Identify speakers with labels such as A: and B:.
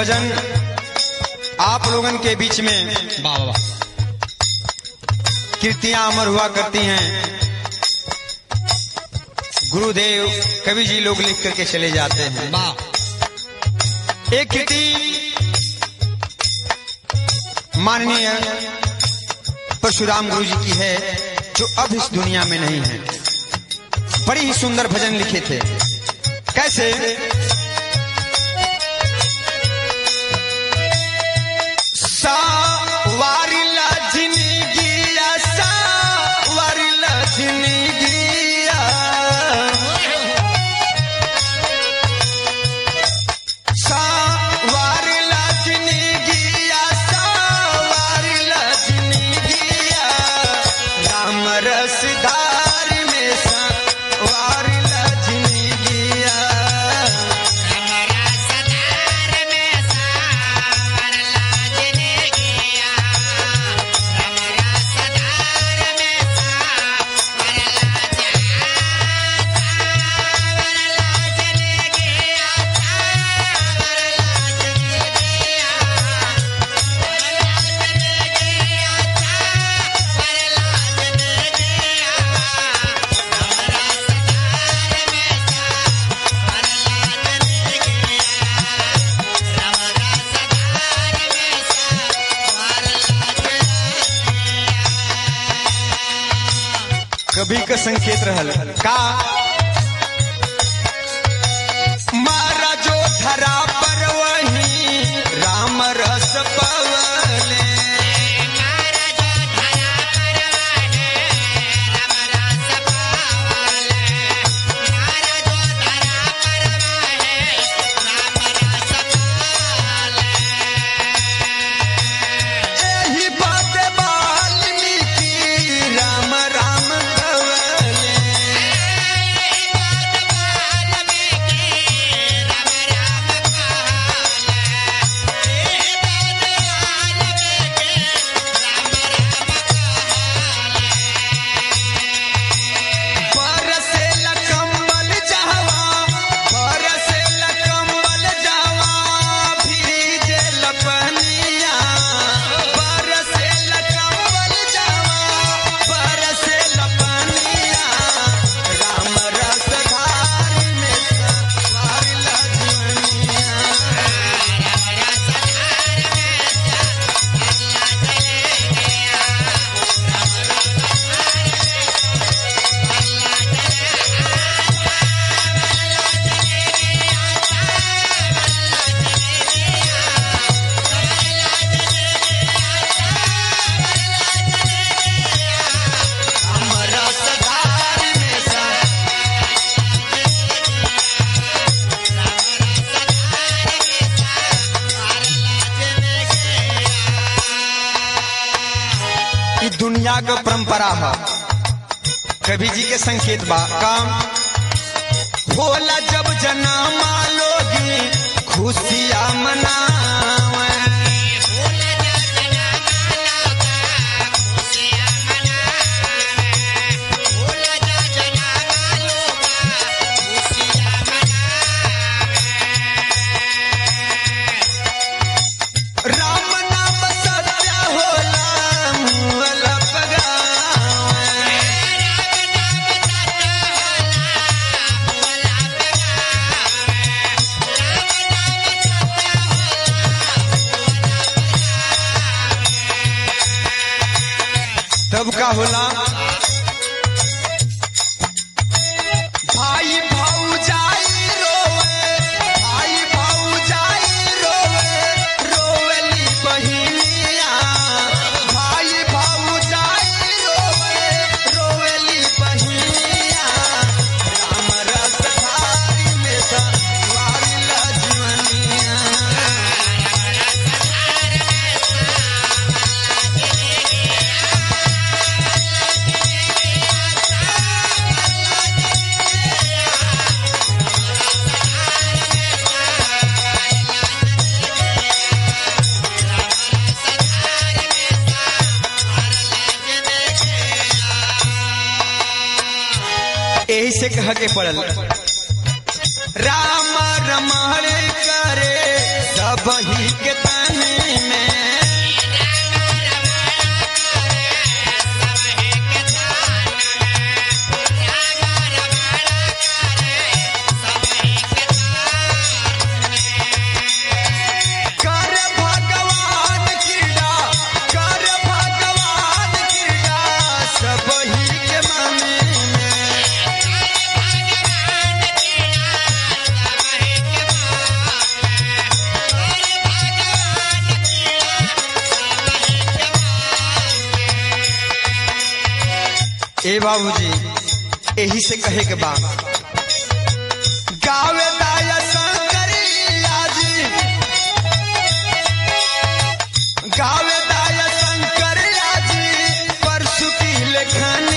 A: भजन आप लोगन के बीच में
B: वाह वाह वाह
A: कृतियां अमर हुआ करती हैं गुरुदेव कवि जी लोग लिख करके चले जाते हैं
B: वाह
A: एक कृति माननीय परशुराम गुरु जी की है जो अब इस दुनिया में नहीं है बड़ी ही सुंदर भजन लिखे थे कैसे सावारिला जिंदगिया सावारिला जिंदगिया सावारिला जिंदगिया सावारिला जिंदगिया राम रसदार में सावारिला जिंदगिया कभी का संकेत रहल का मारा जो धरा पर वही राम रस पवले एही बात वाल्मीकि राम राम कवले बरसे लकम्बल जहवा बरसे लकम्बल जहवा भीजे लपनिया बरसे लकम्बल जहवा बरसे लपनिया राम रस धार में सवार लजनिया राम रस धार में सवार ई दुनिया का परंपरा है कवि जी के संकेत बा काम होला जब जन्मा लोगी खुशियाँ मनावे राम नाम सत्य होला मुअल पगावे तब का होला भाई भौजाई रोवे भाई भौजाई रोवे रोवेली बहिनिया भाई भौजाई रोवे रोवेली बहिनिया राम रस धारी में सवारी लजवनिया यही से कह के पड़ल राम रमण करे सब सब ही के ताने में कर भगवान क्रीड़ा कर भगवान क्रीड़ा सब ही के माने में ए बाबूजी यही से कहे के बा गावे दाया शंकरिया जी गावे दाया शंकरिया जी परसु की लेखन